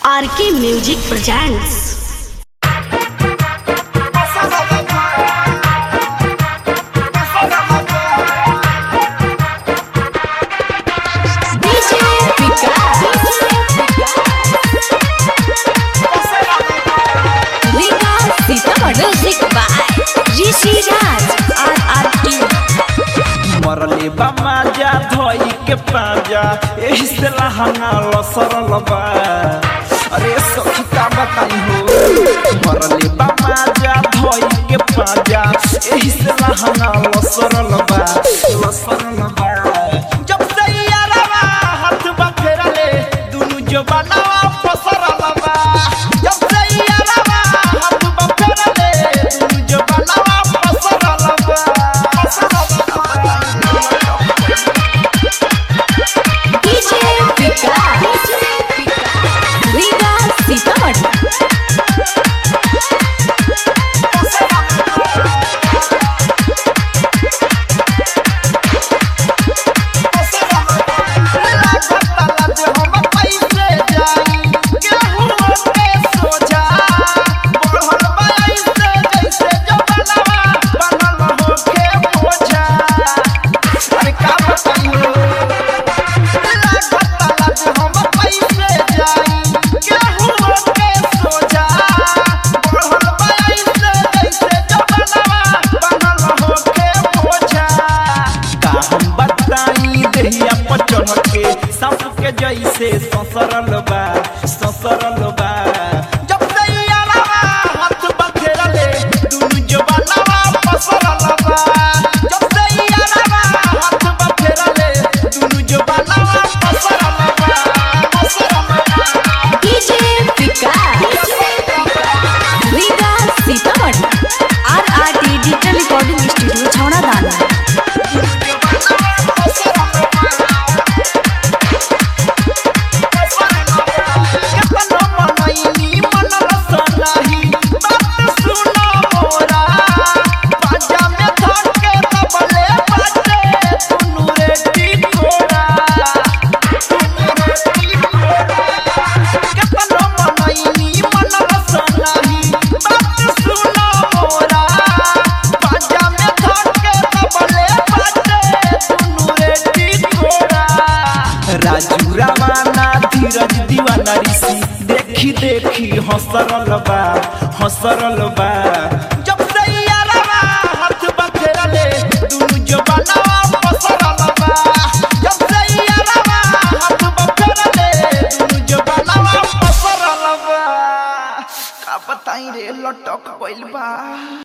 RK music presents music by Rishi Raj R R T मरले बा माजा धोई के पाजा एही से लहंगा लसरल बा अरे सखी का बताई हो मरले बा माजा धोई के पाजा एही से लहंगा लसरल बा लसरल बा जब से यारवा हाथ बा फेरले दुनु जवानवा फसरल बा जब से यारवा हाथ बा फेरले दुनु जवानवा फसरल बा फसरल बा डीजे विकास विकास सीतामढ़ी का हम बताई देहिया पर चढ़ के सांप के जैसे ससरल बा ससरल बा जब से यारवा हाथ बखेरले दुनु जवानवा फसरल बा जब से यारवा हाथ बखेरले दुनु जवानवा फसरल बा फसरल बा DJ Vikas Vikas Sitamarhi R R T digital recording studio छौड़ा दाना राजू रवाना धीरज दीवाना ऋषि देखी देखी हंसरल बा हंसरल बा जब से यारवा हाथ बखेरले दुनु जवानवा फसरल बा जब से यारवा हाथ बखेरले दुनु जवानवा फसरल बा का बताई रे लटक गइल बा